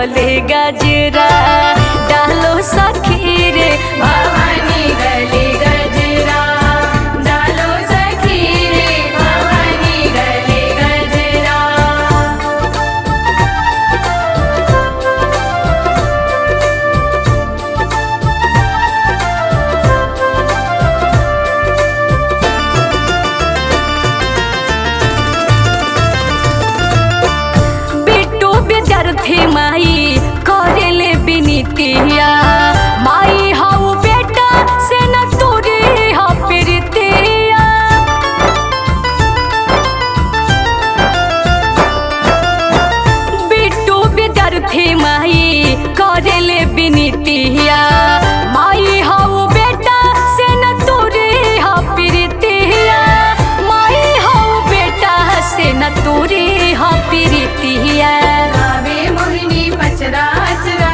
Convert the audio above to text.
गले गजरा डालो सखी रे भवानी गले गजरा डालो सखी रे भवानी गले गजरा बिट्टू विद्यार्थी माई करेले बिनितिया माई हऊ बेटा से न तोरे ह प्रीतिया बिट्टू विद्यार्थी माई करेले बिनितिया माई हऊ बेटा से न तोरे ह प्रीतिया माई हऊ बेटा से न तोरे ह प्रीतिया आवे मोहिनी पचरा अचरा